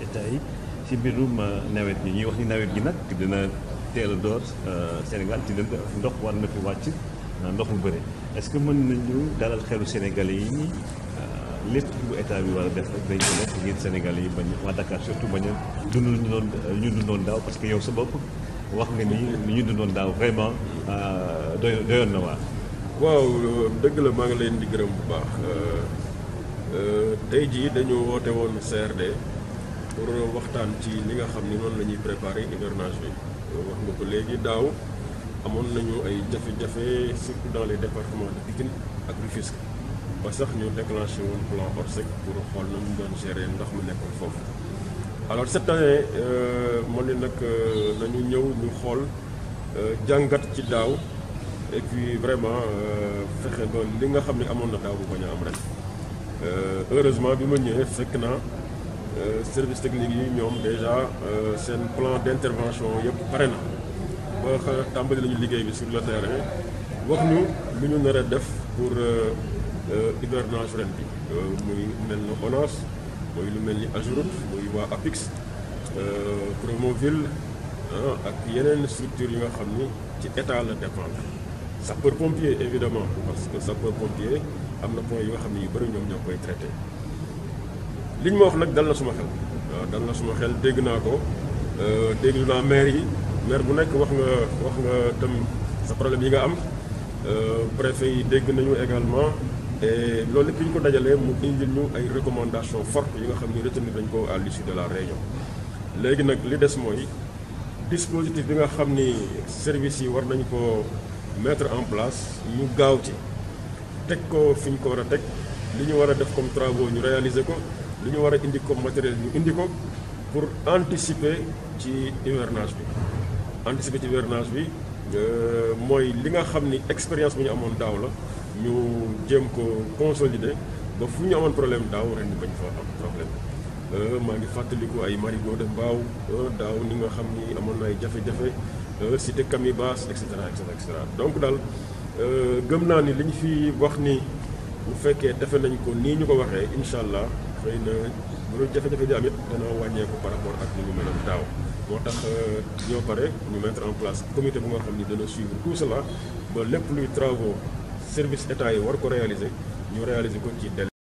état yi ci mbirum nawet gi ñuy wax ni nawet gi nag dina teel a door Sénégal ci ndox war na fi wàcc ndox mu bëri est-ce que mën nañu dalal xelu Sénégalais yi ni lépp bu état bi war a def rek dañ ko def ngir Sénégalais yi bañ waa Dakar surtout bañ a dund lu ñu doon ñu dundoon daaw parce que yow sa bopp wax nga ni li ñu dundoon daaw vraiment doy doyoon na waar. waaw dëgg la maa ngi leen di gërëm bu baax tey jii dañu woote woon CRD pour waxtaan ci li nga xam ni noonu la ñuy préparer hivernage bi wax nga ko léegi daaw amoon nañu ay jafe-jafe surtout dans les départements de Pikine ak Rufisque ba sax ñu déclenché woon plan Orsec pour xool na mu doon gérer ndox mi nekkoon foofu alors cette année moo ne nag nañu ñëw ñu xool jàngat ci daaw et puis vraiment fexe ba li nga xam ne amoon na daaw bu bañ a am ren heureusement bi ma ñëwee fekk naa service technique yi ñoom déjà seen plan d'intervention yëpp pare na ba xa tàmbali nañu liggéey bi sur le terrain wax ñu lu ñu nar a def pour hivernage ren bi muy mel ni ONAS muy lu mel ni AGEROUTE muy waa APIX Promoville ak yeneen structures yi nga xam ni ci état la dépendre sapeur pompier évidemment parce que sapeur pompier am na point yi nga xam ne yu bëri ñoom ñoo koy traité li ñu ma wax nag dal na suma xel waaw dal na suma xel dégg naa ko déglu naa maire yi maire bu nekk wax nga wax nga tam sa problème yi nga am préfet yi dégg nañu également et loolu lépp ñu ko dajalee mu indil ñu ay recommandations fortes yi nga xam ni retenir nañ ko à l'issue de la réunion léegi nag li des mooy dispositif bi nga xam ni service yi war nañ ko mettre en place ñu gaaw ci teg ko fi ñu ko war a teg li ñu war a def comme travaux ñu réaliser ko li ñu war a indi comme matériel ñu indi ko pour anticiper ci hivernage bi anticiper ci hivernage bi mooy li nga xam ni expérience bu ñu amoon daaw la ñu jéem ko consolider ba fu ñu amoon problème daaw ren bañ fa am problème maa ngi fàttaliku ay marigot de mbaaw daaw ni nga xam ni amoon na ay jafe-jafe cité Camibas et cetera et cetera et cetera donc daal gëm naa ni li ñu fi wax ni bu fekkee defe nañ ko nii ñu ko waxee incha allah xëy na bu doon jafe-jafe di am it dana wàññeeku par rapport ak ni mu meloon daaw moo tax ñoo pare ñu mettre en place comité bu nga xam ni dana suivre tout cela ba lépp luy travaux service état yi war ko réaliser ñu réaliser ko ci délai